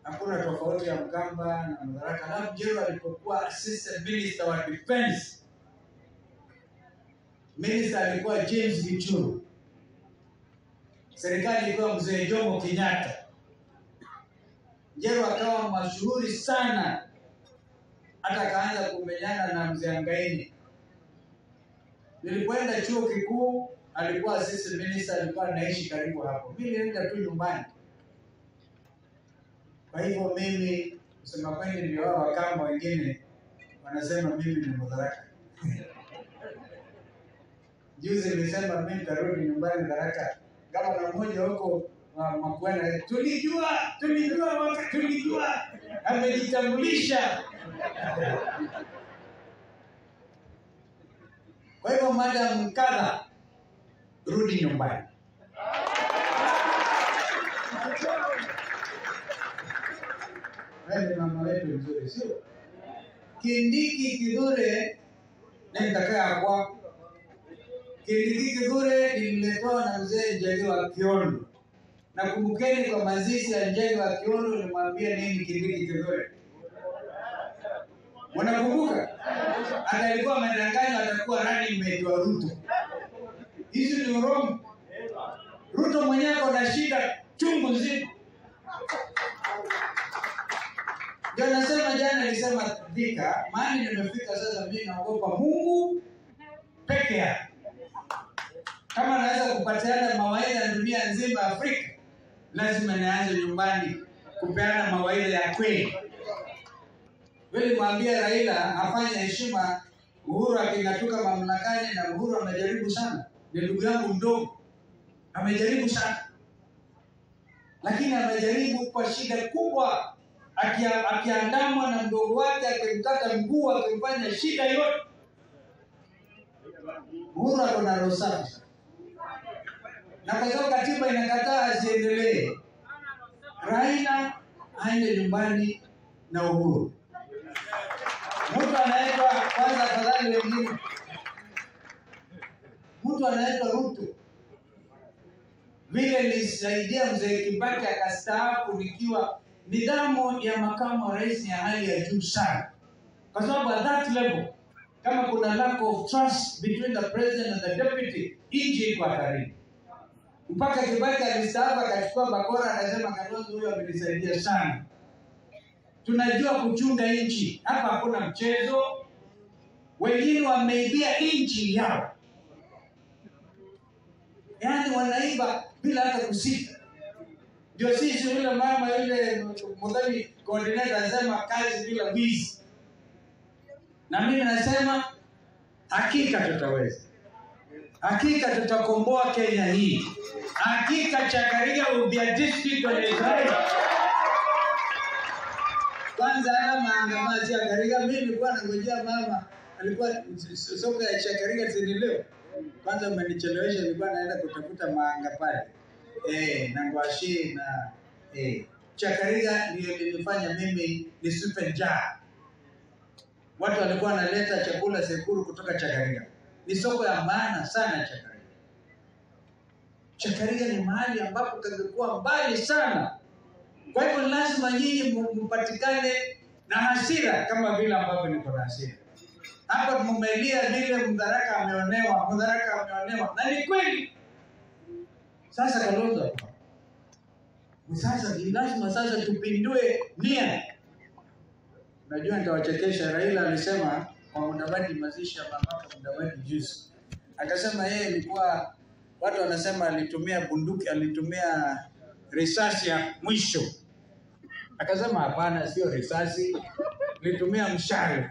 hakuna tofauti ya Mkamba na Madaraka. Alafu Jero alipokuwa assistant minister wa defense, minister alikuwa James Gichuru, serikali ilikuwa mzee Jomo Kenyatta. Jero akawa mashuhuri sana, hata akaanza kumenyana na mzee Angaini. Nilipoenda chuo kikuu, alikuwa assistant minister, alikuwa anaishi karibu hapo. Mimi nilienda tu nyumbani. Kwa hivyo mimi kusema kweli, ndio hao Wakamba wengine wanasema mimi ni Mudharaka. Juzi nilisema mimi nitarudi nyumbani Tharaka, gavana mmoja huko wa Makuena, tulijua tulijua waka- tulijua, amejitambulisha. Kwa hivyo madam Kadha, rudi nyumbani. Wewe ni mama wetu mzuri, sio? Kindiki Kithure ni mtakaa kwako. Kindiki Kithure nililetewa na mzee Njagi wa Kiondo. Na kumbukeni kwa mazishi ya Njagi wa Kiondo nimwambia nini Kindiki Kithure? Mnakumbuka? Hata alikuwa amedanganywa atakuwa running mate wa Ruto. Hizi ni urongo. Ruto mwenyewe ako na shida chungu nzima. Ndio nasema jana nilisema Thika, mahali nimefika sasa, mimi naogopa Mungu peke yake. Kama naweza kupatiana mawaidha ya dunia nzima Afrika, lazima nianze nyumbani kupeana mawaidha ya kweli. Vile mwambia Raila afanye heshima Uhuru aking'atuka mamlakani, na Uhuru amejaribu sana, ni ndugu yangu mdogo, amejaribu sana, lakini amejaribu kwa shida kubwa, akia- akiandamwa na mdogo wake, akimkata mguu, akimfanya shida yote. Uhuru ako na roho safi sana. na kwa sababu katiba inakataa asiendelee, Raila aende nyumbani na Uhuru. Mtu anaitwa kwanza, afadhali wengine, mtu anaitwa Ruto. Vile nilisaidia mzee Kibaki akastaafu nikiwa nidhamu ya makamu wa rais ni ya hali ya juu sana, kwa sababu at that level kama kuna lack of trust between the president and the deputy, nchi iko hatarini. Mpaka Kibaki alistaafu akachukua bakora, akasema Kalonzo huyo amenisaidia sana. Tunajua kuchunga nchi hapa, hakuna mchezo. Wengine wameibia nchi yao, yaani wanaiba bila hata kusita. Ndio sisi yule mama yule mudhani coordinator anasema kazi bila wizi, na mimi nasema hakika tutaweza, hakika tutakomboa Kenya hii, hakika Chakaria will be a district on its own. Kwanza haya maandamano ya Chakaria, mimi nilikuwa nangojea mama alikuwa soko ya Chakaria sini leo. Kwanza umenichelewesha, nilikuwa naenda kutafuta maanga pale eh, na ngwashi na eh, Chakaria ndio ilinifanya mimi nisipe njaa. Watu walikuwa wanaleta chakula Sekuru kutoka Chakaria. Ni soko ya maana sana Chakaria. Chakaria ni mahali ambapo kangekuwa mbali sana. Kwa hivyo lazima nyinyi mu- mpatikane na hasira kama vile ambavyo niko na hasira. Hapa mumelia vile Mdharaka ameonewa, Mdharaka ameonewa, na ni kweli. Sasa Kalonzo ako hapa. sasa ni lazima sasa tupindue nia. Najua nitawachekesha. Raila alisema kwa Mudavadi, mazishi ya mamaka Mudavadi juzi, akasema yeye ilikuwa watu wanasema alitumia bunduki, alitumia risasi ya mwisho. Akasema hapana, sio risasi, nilitumia mshale.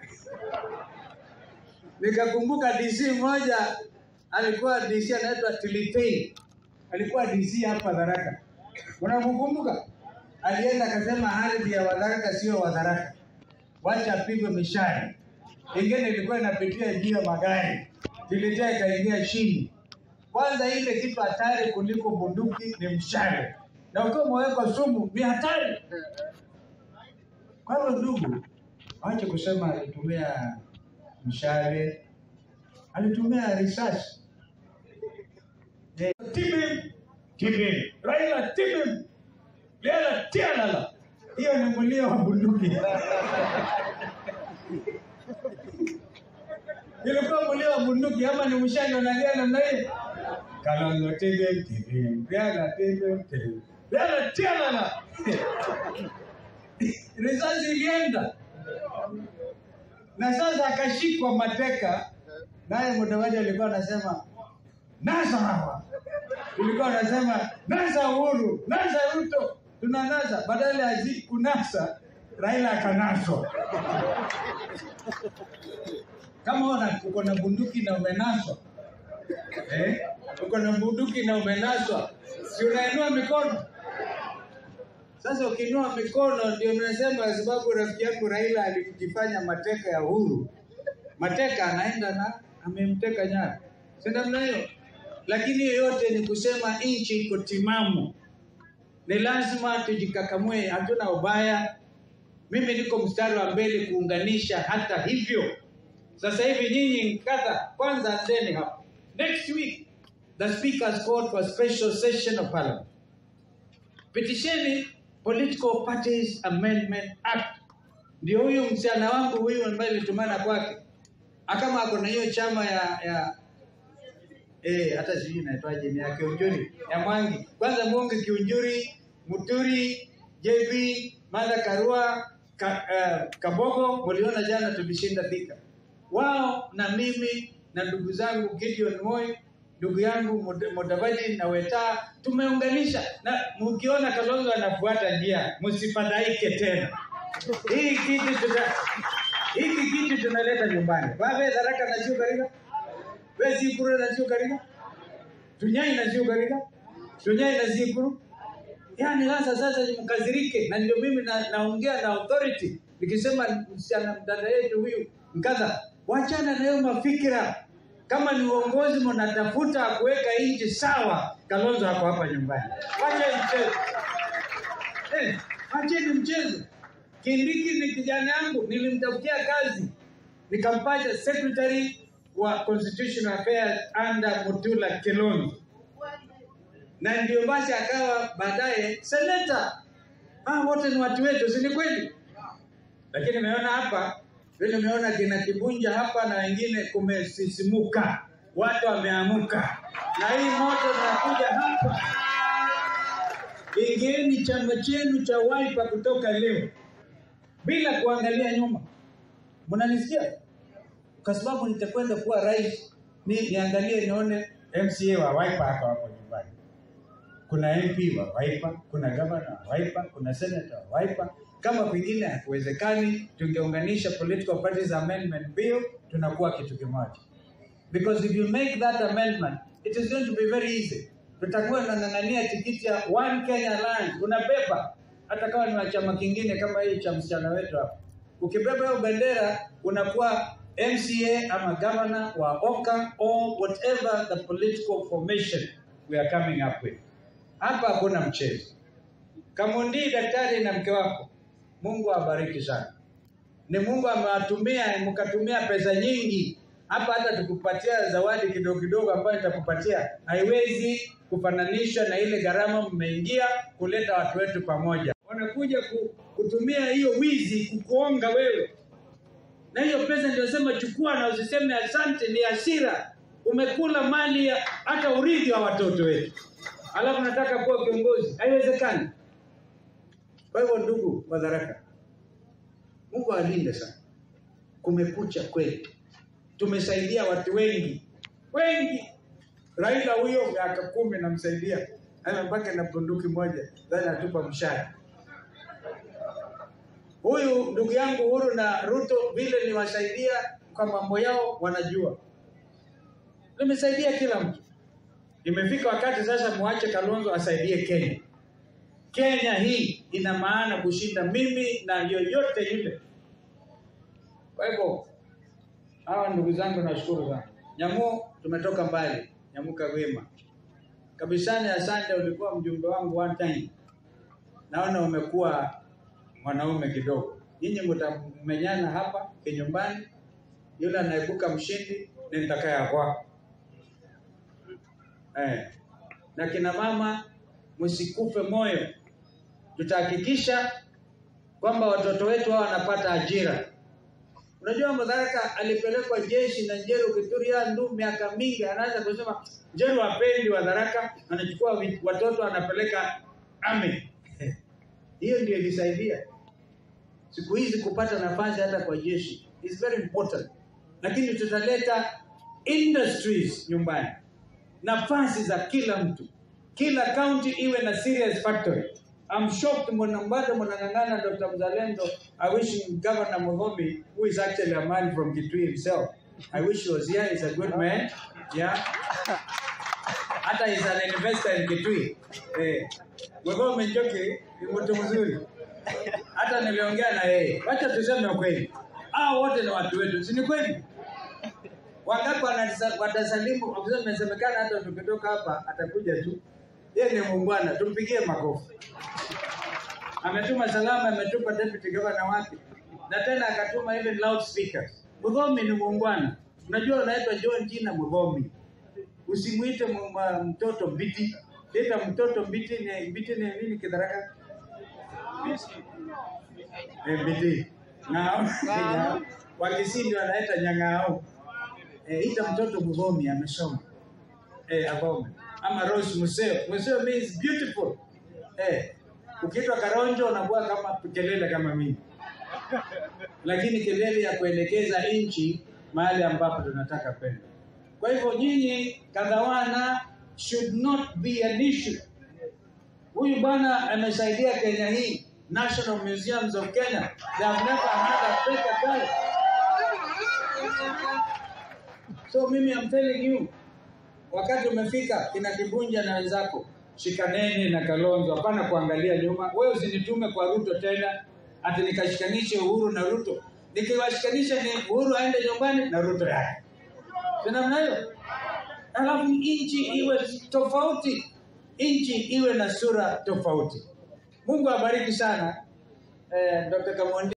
Nikakumbuka DC mmoja alikuwa DC anaitwa Tilitei, alikuwa DC hapa Tharaka. Unamkumbuka? Alienda akasema ardhi ya Wadharaka sio Wadharaka, wacha apigwe mishale. Ingine ilikuwa inapitia juu ya magari, Tilitei ikaingia chini. Kwanza ile kitu hatari kuliko bunduki ni mshale, na ukiwa umewekwa sumu ni hatari. Kwa hivyo ndugu, ache kusema alitumia mshale, alitumia risasi. Eh, Timim, timim, Raila timim, Raila tialala. hiyo ni mlio wa bunduki. Ilikuwa mlio wa bunduki ama ni mshale unalia namna hiyo? Kalonzo tebe tebe, Rigathi tebe tebe, Rigathi tialala. Risasi ilienda na sasa akashikwa mateka, naye Mudavadi alikuwa anasema nasa hawa, ilikuwa anasema nasa Uhuru, nasa Ruto, tunanasa. Badala ya zi- kunasa, Raila akanaswa. Kama una uko na bunduki na umenaswa eh? uko na bunduki na umenaswa, si unainua mikono? Sasa ukiinua mikono ndio unasema, kwa sababu rafiki yangu Raila alijifanya mateka ya Uhuru. Mateka anaenda na amemteka nyara, si namna hiyo? Lakini hiyo yote ni kusema nchi iko timamu, ni lazima tujikakamue, hatuna ubaya. Mimi niko mstari wa mbele kuunganisha. Hata hivyo, sasa hivi nyinyi kadha, kwanza anzeni hapa. Next week the speaker has called for a special session of parliament pitisheni Political Parties Amendment Act. Ndio huyu msichana wangu huyu ambaye nilitumana kwake, akama ako na hiyo chama ya ya eh, hata sijui inaitwaje, ni ya Kiunjuri ya Mwangi. Kwanza Mwangi, Kiunjuri, Muturi, JB, Martha Karua, ka, uh, Kabogo, mliona jana tulishinda Thika. Wao na mimi na ndugu zangu Gideon Moi ndugu yangu Mud- Mudavadi na Weta tumeunganisha, na mkiona Kalonzo anafuata njia, msifadhaike tena. Hii kitu tuta hiki kitu tunaleta nyumbani. Babe dharaka na sio kariga. Wewe si kuru na sio kariga. Tunyai na sio kariga. Tunyai na sio kuru. Yaani sasa sasa mkazirike na ndio mimi na, naongea na authority nikisema msichana mdada yetu huyu mkadha, wachana na hiyo mafikira. Kama ni uongozi mnatafuta kuweka nchi sawa, Kalonzo ako hapa nyumbani. Wacha mchezo. Eh, acheni mchezo. Kindiki ni kijana yangu, nilimtafutia kazi nikampata secretary wa constitutional affairs under Mutula Kilonzo, na ndio basi akawa baadaye seneta. Ah, wote ni watu wetu, si ni kweli? Lakini nimeona hapa vile nimeona kina Kibunja hapa na wengine kumesisimuka, watu wameamuka, na hii moto inakuja hapa. Ingieni chama chenu cha Wiper kutoka leo bila kuangalia nyuma. Mnanisikia? Kwa sababu nitakwenda kuwa rais, ni niangalie nione MCA wa Wiper hapa hapo nyumbani. Kuna MP wa Wiper, kuna governor wa Wiper, kuna senator wa Wiper. Kama pengine hakuwezekani, tungeunganisha political parties amendment bill, tunakuwa kitu kimoja. Because if you make that amendment, it is going to be very easy. Tutakuwa tunang'ang'ania tikiti ya One Kenya Alliance, unabeba hata kama ni wa chama kingine kama hii cha msichana wetu hapa. Ukibeba hiyo bendera unakuwa MCA ama governor wa Oka or whatever the political formation we are coming up with. Hapa hakuna mchezo. Kamundi daktari na mke wako, Mungu awabariki sana. Ni Mungu amewatumia mkatumia pesa nyingi hapa, hata tukupatia zawadi kidogo kidogo ambayo nitakupatia haiwezi kufananishwa na ile gharama mmeingia kuleta watu wetu pamoja. Wanakuja ku, kutumia hiyo wizi kukuonga wewe, na hiyo pesa ndio sema chukua na usiseme asante, ni hasira. Umekula mali ya hata urithi wa watoto wetu, alafu nataka kuwa kiongozi. Haiwezekani. Kwa hivyo, ndugu Madaraka, Mungu alinde sana. Kumekucha kweli, tumesaidia watu wengi wengi. Raila huyo miaka kumi namsaidia, amebaki na bunduki moja, dhani atupa mshahara. Huyu ndugu yangu Uhuru na Ruto vile niwasaidia kwa mambo yao, wanajua nimesaidia kila mtu. Imefika wakati sasa muache Kalonzo asaidie Kenya. Kenya hii ina maana kushinda mimi na yoyote yule. Kwa hivyo hawa ndugu zangu, nashukuru sana. Nyamu, tumetoka mbali. Nyamuka wema kabisani. Asante, ulikuwa mjumbe wangu one time. Naona umekuwa mwanaume kidogo. Nyinyi mtamenyana hapa kinyumbani, yule anaibuka mshindi ni nitakaya kwako. Eh. Na kina mama msikufe moyo, tutahakikisha kwamba watoto wetu hao wanapata ajira. Unajua Mudharika alipelekwa jeshi na Njeru Kituria Ndu miaka mingi, anaanza kusema Njeru hapendi Wadharaka, anachukua vi- watoto anapeleka army. Hiyo ndio ilisaidia siku hizi kupata nafasi hata kwa jeshi is very important, lakini tutaleta industries nyumbani, nafasi za kila mtu, kila county iwe na serious factory. I'm shocked mwana bado mnang'ang'ana Dr. Mzalendo. I wish Governor Mugomi, who is actually a man from Kitui himself. I wish he was here. He's a good man. Yeah. Hata is an investor in Kitui. Eh. Mugomi Njoki ni mtu mzuri. Hata niliongea na yeye. Wacha tuseme ukweli. Hao wote ni watu wetu, si ni kweli? Wangapi wanatisa- watasalimu? Ofisa imesemekana hata tukitoka hapa atakuja tu. Yeye ni muungwana, tumpigie makofi. Ametuma salama, ametupa deputy governor wake, na tena akatuma even loudspeakers. Mudhomi ni muungwana. Unajua unaitwa John jina Mudhomi, usimuite mu- ma- mtoto Mbiti. Ita mtoto Mbiti ni Mbiti ni nini Kidharaka? Eh, Mbiti. Na Wakisindi wanaita Nyang'ao. Eh, ita mtoto Mudhomi amesoma. Eh, Abome. Ama Rose Museo. Museo means beautiful. Eh, ukiitwa Karonjo unakuwa kama kelele kama mimi, lakini kelele ya kuelekeza nchi mahali ambapo tunataka kwenda. Kwa hivyo nyinyi Kadhawana should not be an issue. Huyu bwana amesaidia Kenya hii, National Museums of Kenya. They have never had a better guy. So mimi I'm telling you, wakati umefika kina Kibunja na wenzako, shikaneni na Kalonzo, hapana kuangalia nyuma. Wewe usinitume kwa Ruto tena ati nikashikanishe Uhuru na Ruto. Nikiwashikanisha ni Uhuru aende nyumbani na Ruto yake, si namna hiyo? Alafu nchi iwe tofauti, nchi iwe na sura tofauti. Mungu abariki sana eh, Dr. Kamondi.